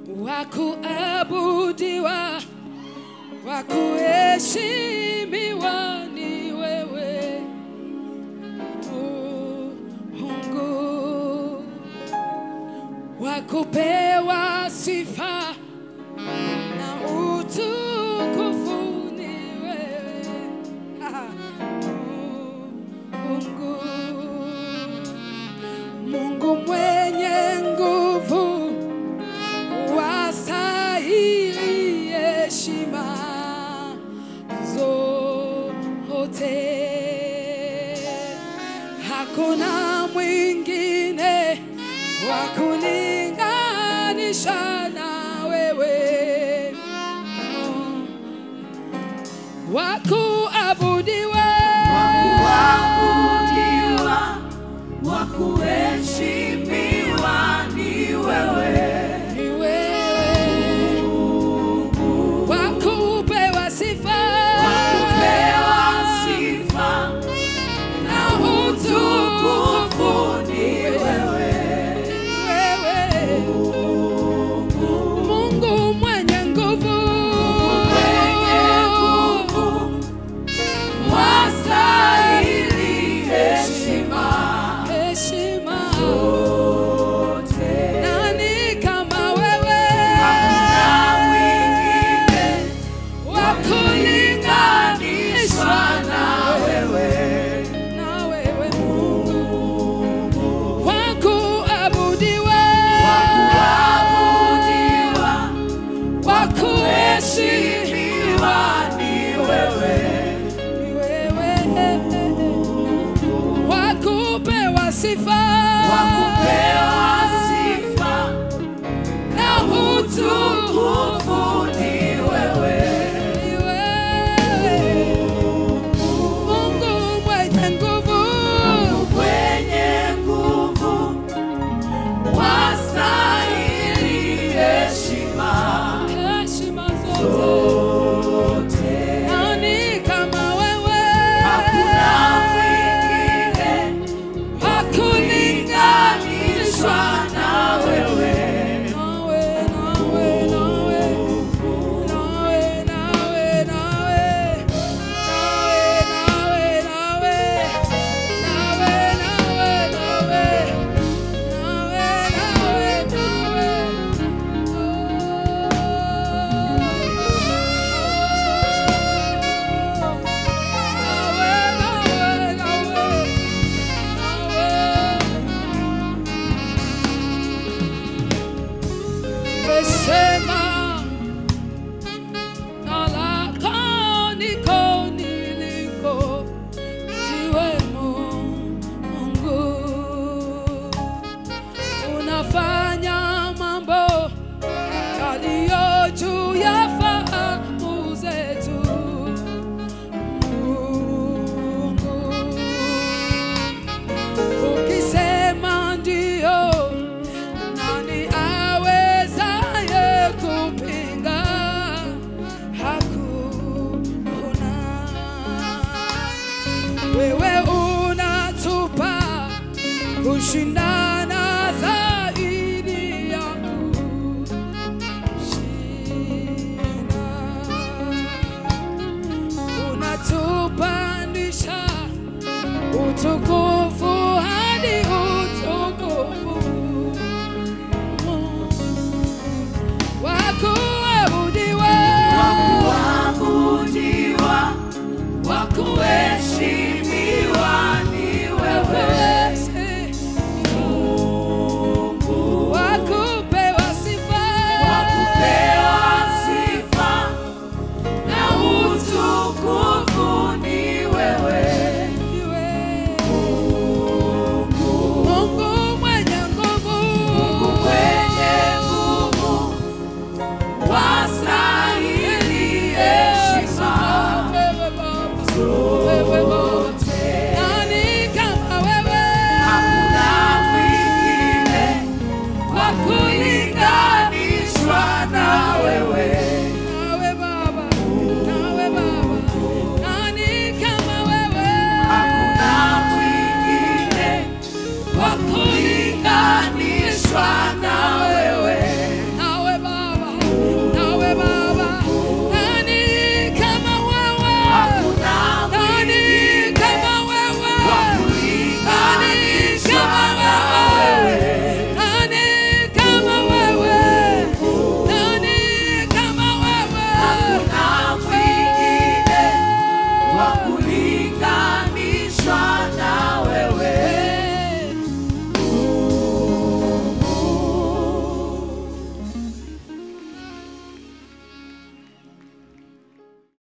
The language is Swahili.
wa kuabudiwa, wa kuheshimiwa ni wewe Mungu, wa kupewa sifa na utukufu ni wewe Mungu, Mungu mwenye nguvu, wastahili heshima zote. Hakuna mwingine wa kulinganisha na wewe wa kuabudiwa Wakuabudiwa, wakuheshimiwa ni wewe. ni wewe wa kupewa sifa Pewa sifa na utukufu ni wewe. wewe Mungu mwenye nguvu Mwenye nguvu, wastahili heshima heshima zote. nani kama wewe Hakuna mwingine wa kulinganishwa na wewe. na wewe Mungu wa kuabudiwa Wakuabudiwa, wa kuheshimiwa heshimiwa ni wewe. ni wewe wa kupewa sifa